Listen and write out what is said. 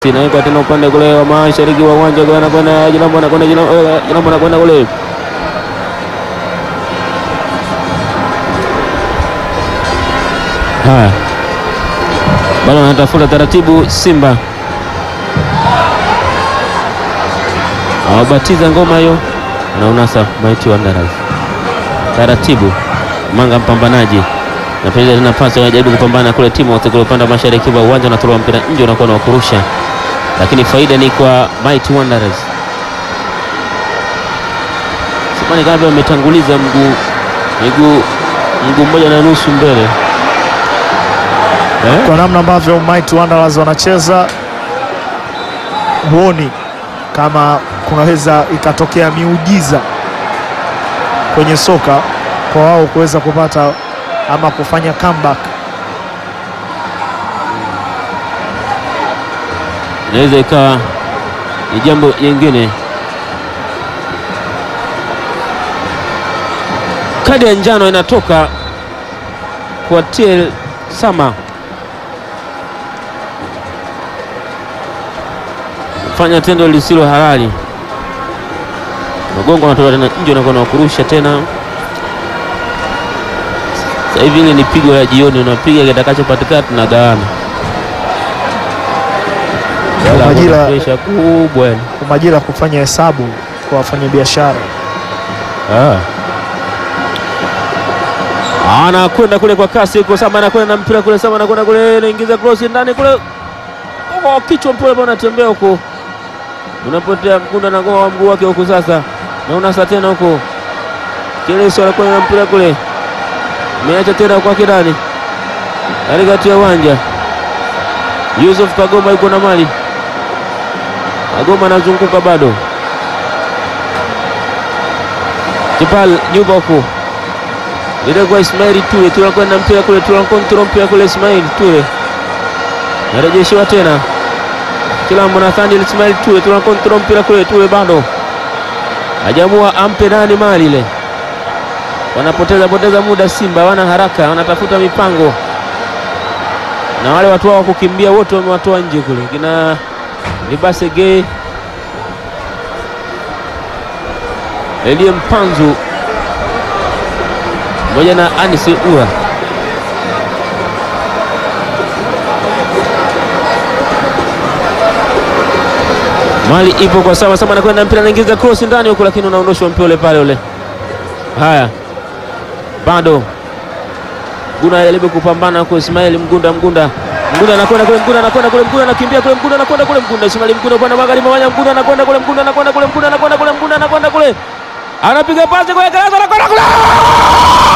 inawekwa tena upande kule wa mashariki wa uwanja kwa anakwenda Jilambo anakwenda Jilambo anakwenda kule haya bado anatafuta taratibu Simba awabatiza ngoma hiyo na unasa Mighty Wanderers taratibu Manga mpambanaji napiga tena pasi anajaribu kupambana kule timu wote kule upande wa mashariki wa uwanja unatolewa mpira nje unakuwa na kurusha lakini faida ni kwa Mighty Wanderers. Simani kama ametanguliza mguu miguu mguu mmoja na nusu mbele eh? Kwa namna ambavyo Mighty Wanderers wanacheza, huoni kama kunaweza ikatokea miujiza kwenye soka kwa wao kuweza kupata ama kufanya comeback. Inaweza ikawa ni jambo jingine. Kadi ya njano inatoka kwa TL Sama, fanya tendo lisilo halali. Magongo anatoka tena nje, unakuwa na kurusha tena. Sasa hivi ile ni pigo la jioni, unapiga kitakachopatikana tunagawana Kwa majira, presha kubwa yani. kwa majira ya kufanya hesabu kwa wafanyabiashara. Ah. Anakwenda kule kwa kasi huko Sama anakwenda na mpira kule Sama anakwenda kule anaingiza cross ndani kule. Oh, kichwa mpole bwana anatembea huko. Unapotea mkunda na ngoma mguu wake huko sasa. Na unasa tena huko. Keleso anakwenda na mpira kule. Meacha tena kwa kidani. Katikati ya uwanja. Yusuf Kagoma yuko na mali. Kagoma anazunguka bado. Kipal nyuma huko ile kwa Ismail Ture, tunakwenda mpira kule, tunakontrol mpira kule, Ismail Ture narejeshiwa tena Kilambo Nathaniel Ismail Ture, tunakontrol mpira kule, Ture bado hajamua ampe nani mali ile, wanapoteza poteza muda. Simba wana haraka, wanatafuta mipango na wale watu wao wa kukimbia wote wamewatoa nje kule, kina Libase Gay Elie Mpanzu pamoja na Anis Ura. Mali ipo kwa Sama. Sama anakwenda mpira, anaingiza cross ndani huko, lakini unaondoshwa mpira ule pale ule. Haya, bado Mgunda anajaribu kupambana kwa Ismail Mgunda. Mgunda Mgunda anakwenda kule, Mgunda anakwenda kule, Mgunda anakimbia kule, Mgunda anakwenda kule, Mgunda Ismail Mgunda upande wa magharibi mwanya, Mgunda anakwenda kule, Mgunda anakwenda kule, Mgunda anakwenda kule, Mgunda anakwenda kule, anapiga pasi kwa Gereza, anakwenda kule